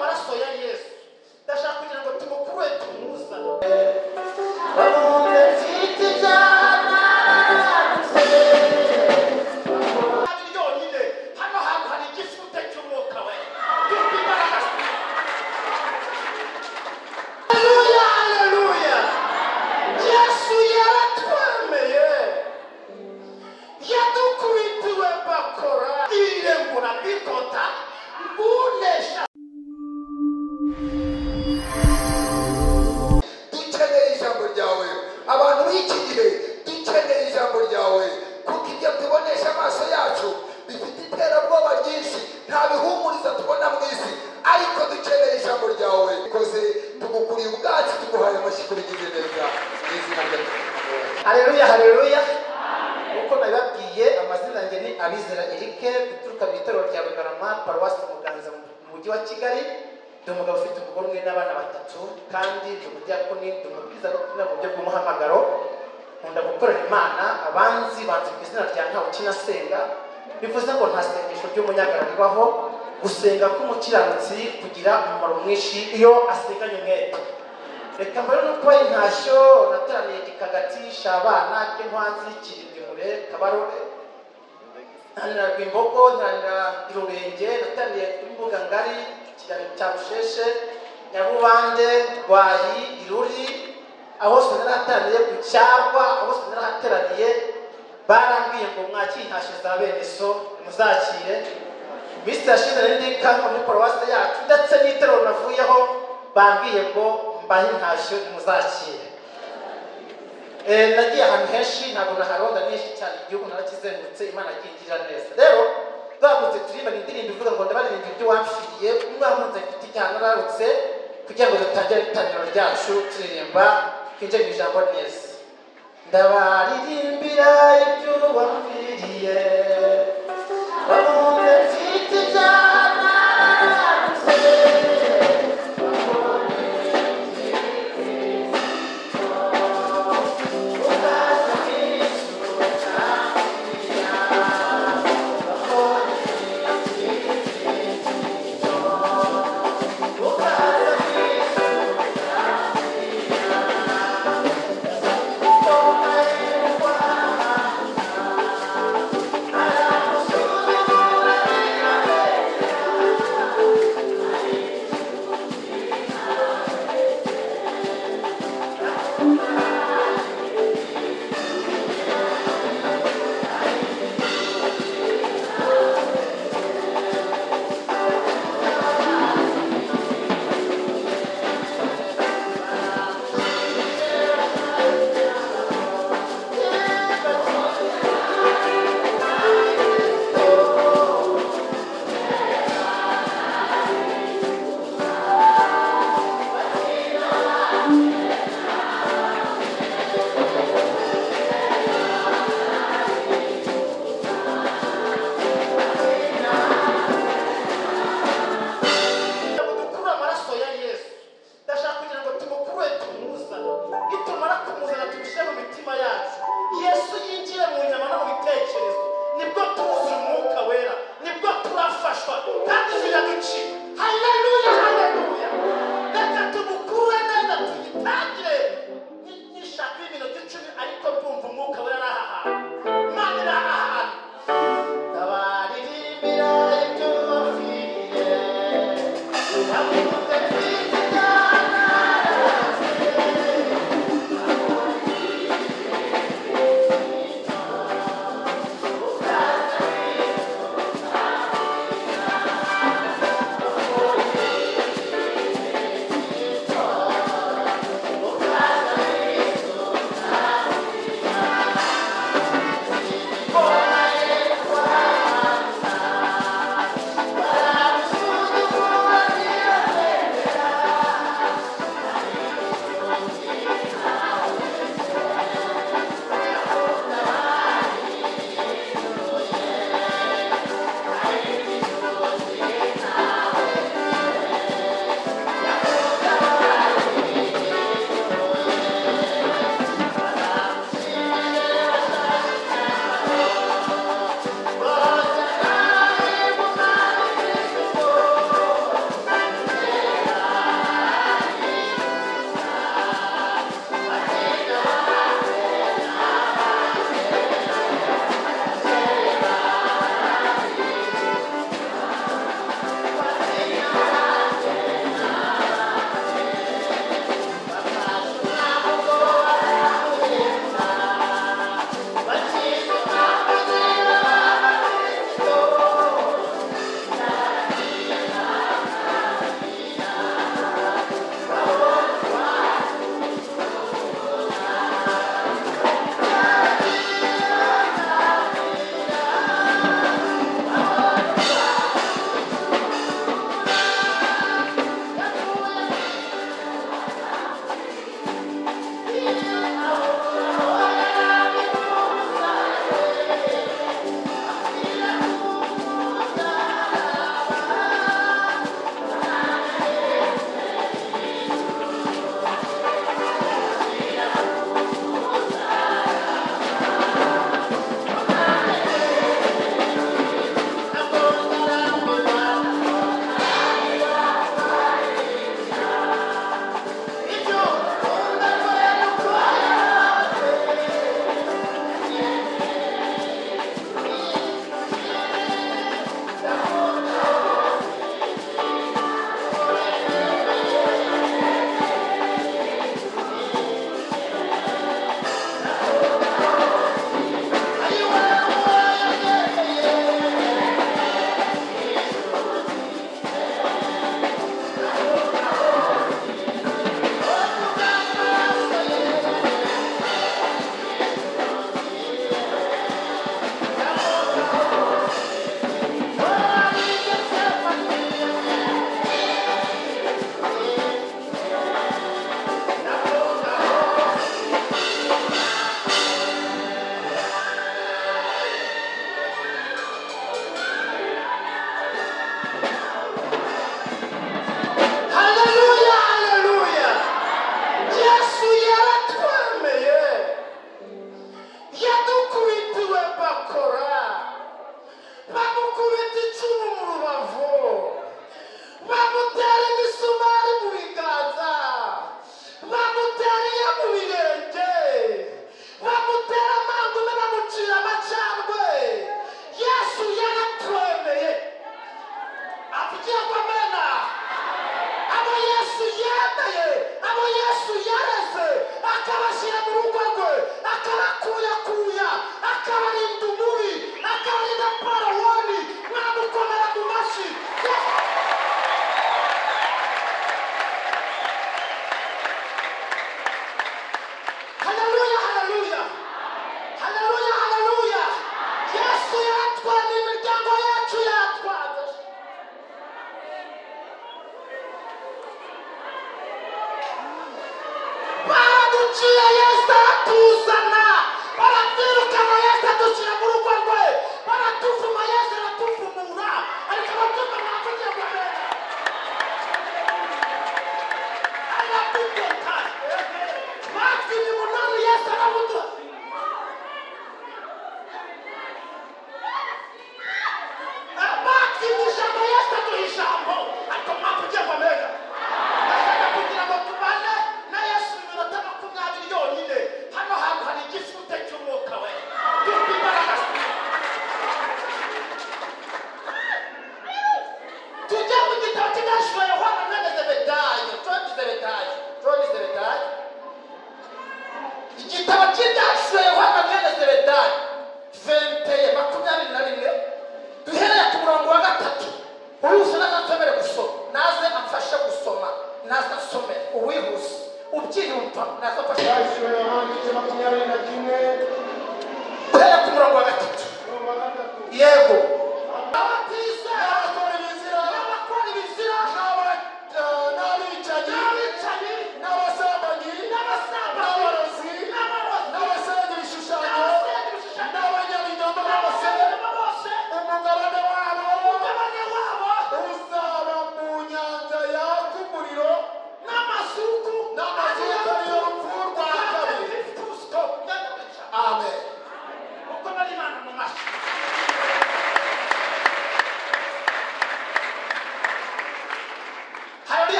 maso ya yesu ndashaka kugira ngo tumukure tumuzane hari yonyine hano hantu hari igisute cy'umwuka we dufite imbaraga Haleluya, haleluya. yesu yaratwemeye yadukubitiwe bakora irengura bikota ngunesha dukeneye ijambo ryawe abantu b'iki gihe dukeneye ijambo ryawe kuko ibyo tubonesha amaso yacu bifite iterabwoba ryinshi nta bihumuriza tubona mu isi ariko dukeneye ijambo ryawe rikoze tugukuriye ubwacu tuguhaye amashyi kurigize neza mu izina rya Yesu. haleluya haleluya uko nabibabwiye amazina yanjye ni abizera erike guturuka mu itorero rya bugarama paruwasi muganza mu mujyi wa kigali ndi umugabo ufite umugore umwe n'abana batatu kandi ndi umujyakoni ndi umubwiza gakondo mu buryo bw'umuhamagaro nkunda gukorera imana abanzi banzi ku izina rya ntawe ukinasenga bivuze ngo nta sengesho ry'umunyagara ribaho gusenga k'umukiranutsi kugira umumaro mwinshi iyo asenganye umwete reka mbere no kuba intashyo nateraniye gikagati shabana k'intwanzi kirimure kabarore ntanira rwimbogo ntanira irurenge nateraniye kuri mbuga ngari ikiganiro cya busheshe nyarubande rwayi iruri aho hose narahateraniye ku cyarwa aho hose narahateraniye barambwiye ngo mwakire intashyo za bene so muzakire minsi yashize nari ndi kandi muri paruwasi yacu ndetse n'itorero navuyeho bambwiye ngo mbahe intashyo muzakire Eh, nagiye ahantu henshi ntabwo naharonda menshi cyane igihugu narakizengurutse imana akingira neza rero twagutse turirimba ni indirimbo ivuga ngo ndabaririmba ibyo wamfiriye umwankunze mfite icyaha nararutse kugira ngo dutangire itangiriro ryacu turirimba twinjire mu ijambo neza ndabaririmbira ibyo wamfiriye bamuhe mfite ijana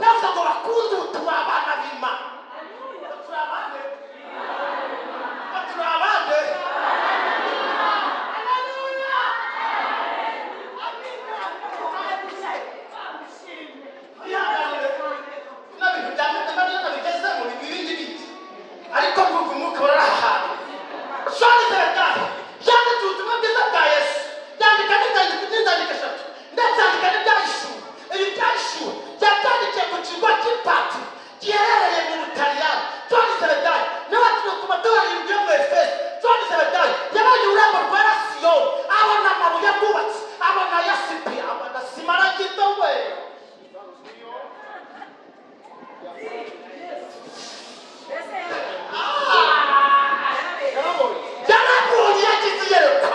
turi abana b'imana ko turi abana ko turi abana kwihanganira nta bintu byanditse nta bintu bigeze mu bibindi bindi ariko mvuga umwuka barahahana shandikira ryari yanditse ubutumwa bwiza bwa yesu yandika n'inzandiko n'inzandiko eshatu ndetse yandika n'ibyahishuwe ibi byahishuwe byabyandikiye ku kigo cy'ipati giherereye mu butaliyani shandikira ryari n'abatuye ku matorero yo mu efeso shandikira ryari yabaye ururabo rwa rasiyoni abona amabuye abubatse abona yasipi abona sima aragitowe yarabonye yagize iyerekwa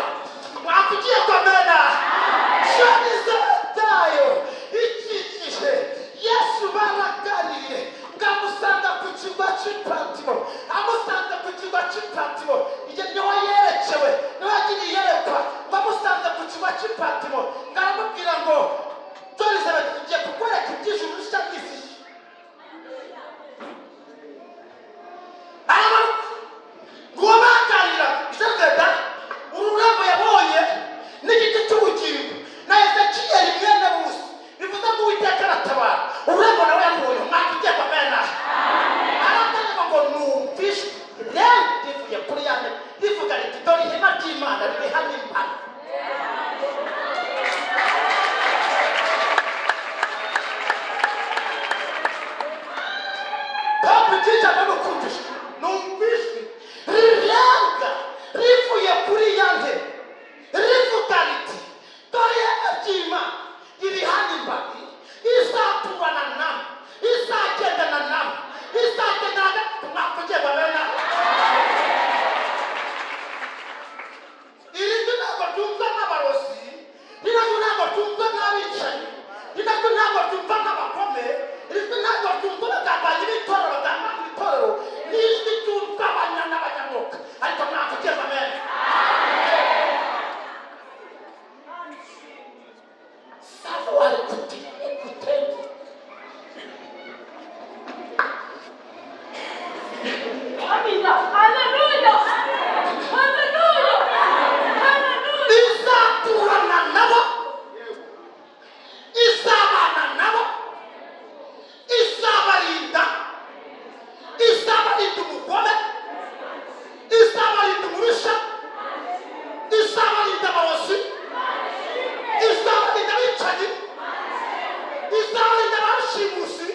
wakugiye komera shobizatayo ikikije yesu baragariye ngamusanga ku kirwa cy'ipatiro amusanga ku kirwa cy'ipatiro igihe niwe yerekewe niwe yagiye iyerekwa ngamusanga ku kirwa cy'ipatiro ngaramubwira ngo torize bagiye kukwereka ibyijuru bishya araba nguwo baganira joseph ururabo yabonye n'igiti cy'ubugingo na ezekiyeli mwene busi bivuze ngo uwiteka aratabara ururabo nawe yabonye umwaka ugiye kumena arategeka ngo numvishe rero rivuye kuri ya ntebe rivuga riti dore ihema ry'imana riri hano impano papa ikica n'urukundo numvise rirenga rivuye kuri ya ntebe rivuga riti dore iby'imana riri hano imbari izaturana nawe izagendana nawe izagendana nawe umwaka ugiye babena iri jwi ntabwo ryumva n'abarozi rino jwi ntabwo ryumva n'abicanyi rino jwi ntabwo ryumva n'abakome iri jwi ntabwo ryumva abagambanyi b'itorero bagambana itorero ni ijwi ryumva abanya n'abanyamwuka ariko mwaka ugiye amena savuwari kutiri kutende izaturana nabo izabana nabo izabarinda izabarinda umugome izabarinda umubisha izabarinda abarozi izabarinda abicanyi izabarinda abashimusi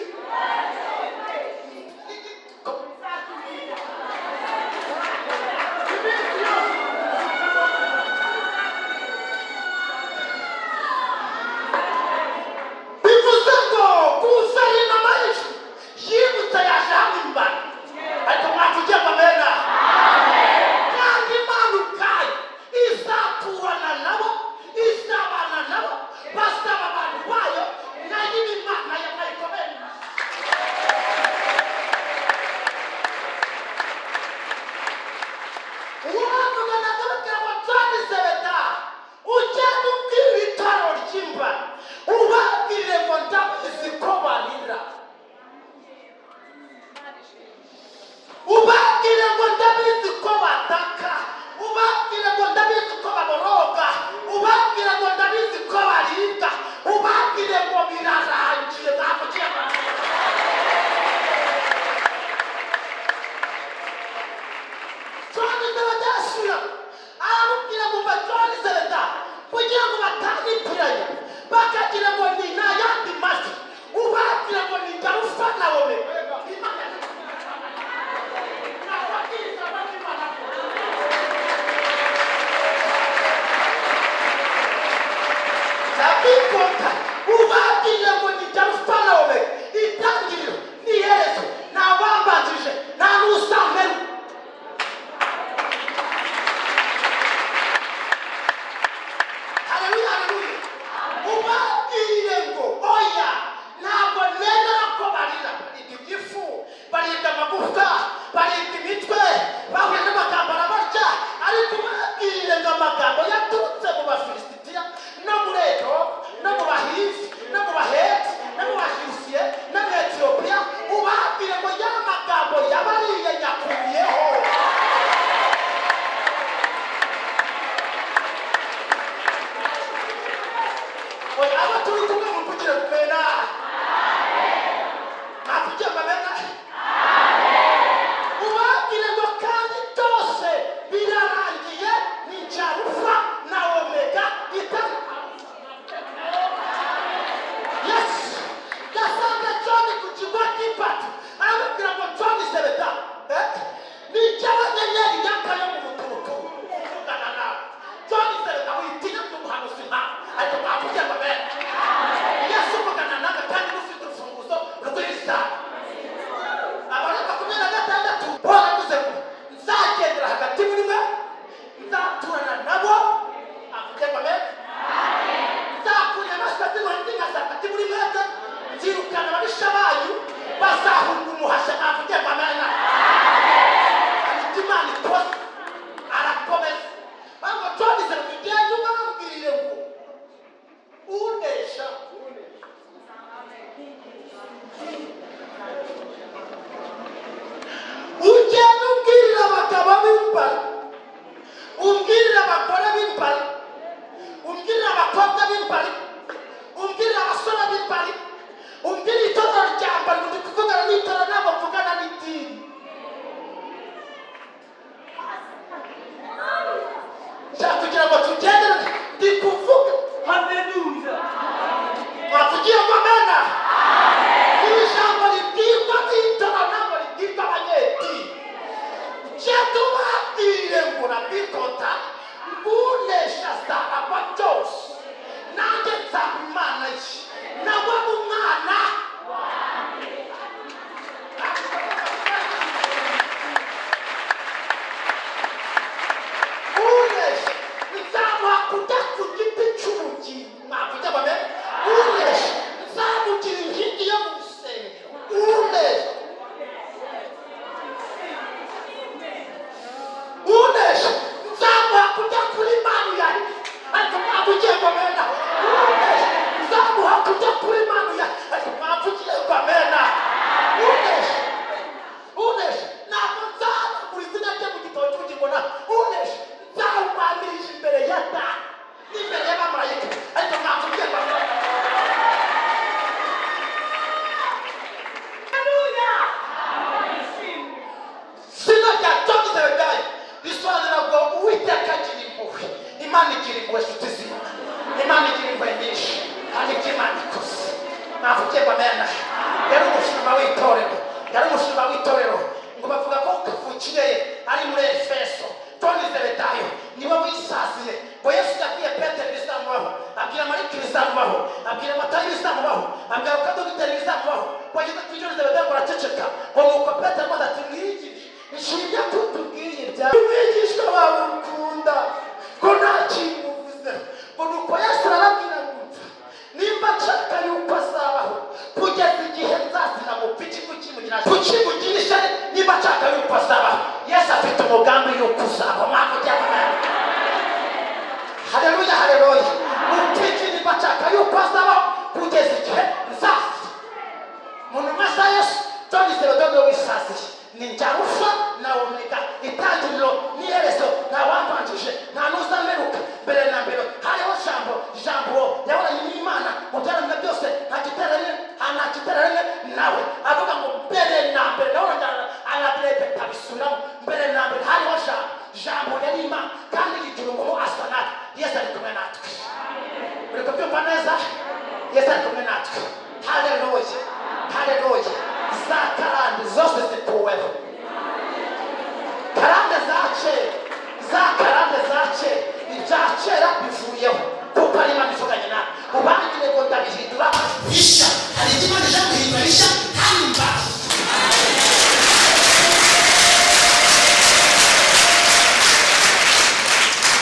abana babisha banyu bazahunga umuhashya navuge ngo amena ariko imana ikoze arakomeza ntabwo tuwagize ngo ugende ubabwire ngo unesha ugende ubwirira abagabo b'imbara umbwirira abagore b'imbari umbwirira abakobwa b'imbari umbwirira abasore b'imbari umbwirira itorero rya mbari ndi kuvugana n'itorero ntabwo mvugana n'idini nshaka kugira ngo tugendere ndi kuvuga Hallelujah. mwavugiye ngo amena iri jambo ribwirwa n'itora ntabwo ribwirwa abanyedini genda ubabwire ngo urabikota ngunesha zaraba byose nanjye nzaba imana ye nawe ni umwana unesha nzamuha kujya ku giti cy'ubugingo mwavuga bamwe unesha nzamugira inkingi yo mu rusengero unesha unesha nzamuha kujya kuri manu yawe ariko mwavugiye ngo mena unesha nzamuha kujya kuri manu yawe ariko mwavugiye ngo mena unesha unesha ntabwo nzaba ku izina rye mu gitabo cy'ubugingo na unesha nzawumanirije imbere ya data n'imbere y'abamarayika ariko mwavugiye ngo mena zina rya tonze begaye risobanura ngo uwiteka agira impuhwe imana igira impuhwe nshuti zimwe imana igira impuhwe nyinshi kandi ibyo imana ikoze navugiye ngo amena yari umushumba w'itorero yari umushumba w'itorero ngo bavuga ko kavukire ye ari muri efeso toni zebedayo niwe wisasiye ngo yesu yabwiye petero ibizamubaho abwira marike ibizamubaho abwira matayo ibizamubaho abwira kadogiteri ibizamubaho wageze ku ijoro zebedayo ngo araceceka ngo nuko petero rwose ati mwigire ishimya ko tubwiye ibya umwigishwa wawe ukunda ko nta kintu uvuze ngo nuko yesu arababwira ngo nimba nshaka yuko azabaho kugeza igihe nzazira mu pici kukimugira kukimugirisha niba nshaka yuko azabaho yesu afite umugambi yuko uzabaho mwakugira amahanga hareruya hareruya mu pici niba nshaka yuko azabaho kugeza igihe nzazira umuntu umasa yesu tuwagize rudodo wisasiye ni njyarufa na omega itangiriro n'iherezo nta wambanjije nta n'uzameruka mbere na mbere hariho jambo jambo yahoranye n'imana mu byaranzwe byose nta giterane nta giterane nawe avuga ngo mbere na mbere nahoranye arabrebe abisubiramo mbere na mbere hariho jambo jambo yari imana kandi igihe umuntu asa natwe yesu ari kumwe natwe uri kubyumva neza yesu ari kumwe natwe haleluya haleluya za karande zose zikuweho karande za kera za karande za kera ibya kera bivuyeho kuko ari imana ivuganye nawe ubangire ngo ndabihindura bishya hari icyo imana ije guhindura bishya kandi mbaho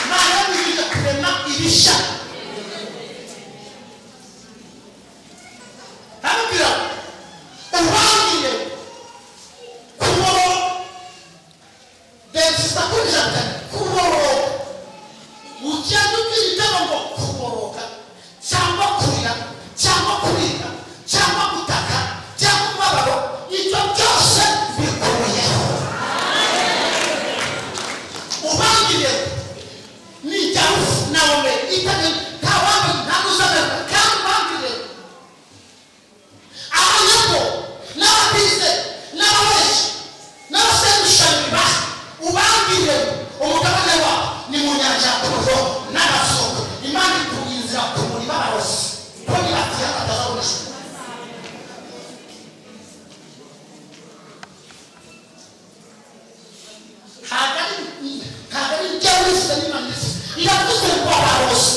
imana yabihindura kurema ibishya arabwira ubangire kuboroga bensisa kuri ijana kuboroga ugenda ubwira ibyago ngo kuboroga cyangwa kurira cyangwa kurira cyangwa gutaka cyangwa umubabaro ibyo byose bikuyeho ubangire ni ijyaho nawe itari nta wambaye nta n'uzabera kandi ubangire abanyoko n'ababize n'ababeshi n'abaserushanyiriba ubabwire umugabane wawe ni mu nyanja ya kuruho n'abazungu imana ikuye inzira ku murima barose ko nibatiye batazabonesha ntabwo ari ntabwo ari ibyo wifuza n'imana ifuza iravuze ngo barose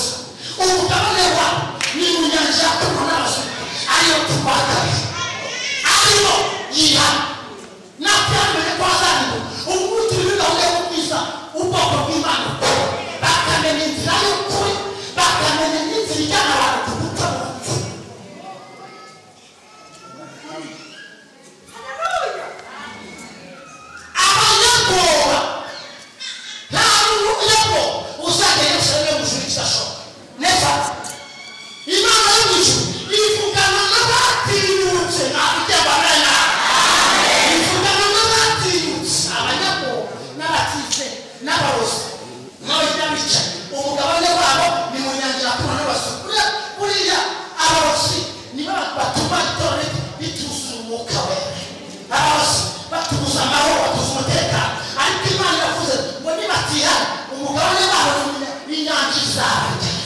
bane bahura inyanja izabagira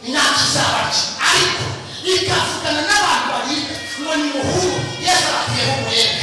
inyanja izabagira ariko ikavugana n'abantu bahiga ngo ni muhungu yesu aratuye h'umwera